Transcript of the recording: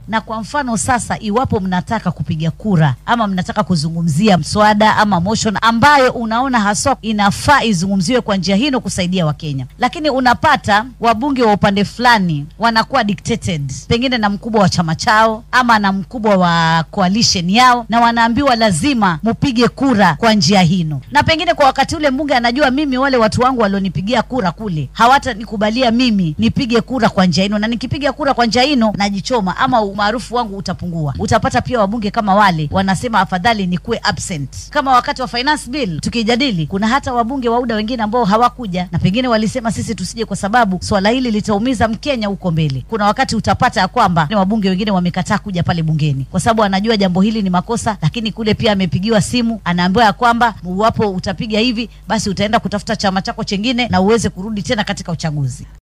Na kwa mfano sasa, iwapo mnataka kupiga kura ama mnataka kuzungumzia mswada ama motion ambayo unaona haswa inafaa izungumziwe kwa njia hino kusaidia Wakenya, lakini unapata wabunge wa upande fulani wanakuwa dictated pengine na mkubwa wa chama chao ama na mkubwa wa coalition yao, na wanaambiwa lazima mupige kura kwa njia hino, na pengine kwa wakati ule mbunge anajua mimi wale watu wangu walionipigia kura kule hawatanikubalia mimi nipige kura kwa njia hino, na nikipiga kura kwa njia hino najichoma ama umaarufu wangu utapungua. Utapata pia wabunge kama wale wanasema afadhali nikuwe absent. Kama wakati wa finance bill tukijadili, kuna hata wabunge wa UDA wengine ambao hawakuja na pengine walisema sisi tusije kwa sababu swala hili litaumiza Mkenya huko mbele. Kuna wakati utapata ya kwamba wabunge wengine wamekataa kuja pale bungeni kwa sababu anajua jambo hili ni makosa, lakini kule pia amepigiwa simu, anaambiwa ya kwamba iwapo utapiga hivi, basi utaenda kutafuta chama chako chengine na uweze kurudi tena katika uchaguzi.